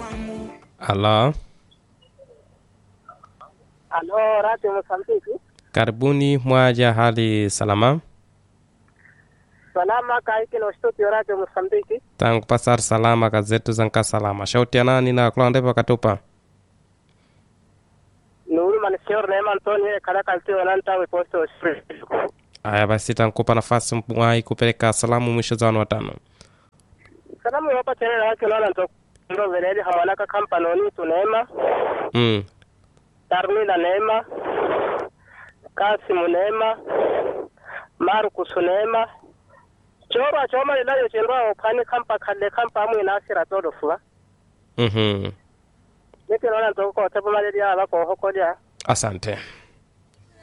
Halo, Alo, Radio Mosambiki. karibuni mwaja, hali salama? Salama kaikilo studio Radio Mosambiki. tangu pasar salama kazetu zanka salama shauti ya nani na kulondepa katupa Nuru man seor Neema Antonio kada kalti wananta we posto spring. aya basi tankupa nafasi mwai kupeleka salamu mwisho za wanu watano Salamu hapa tena na wake lona ndo ndo veledi hamalaka kampanoni tu Neema, mm. Darmila Neema, Kasimu Neema, Marcus Neema. Chora choma ilayo chendwa opani kampa kale kampa amu inasira todo fuwa. mm-hmm. Nike lona ndo ko tabu maledi aba ko hokoja. asante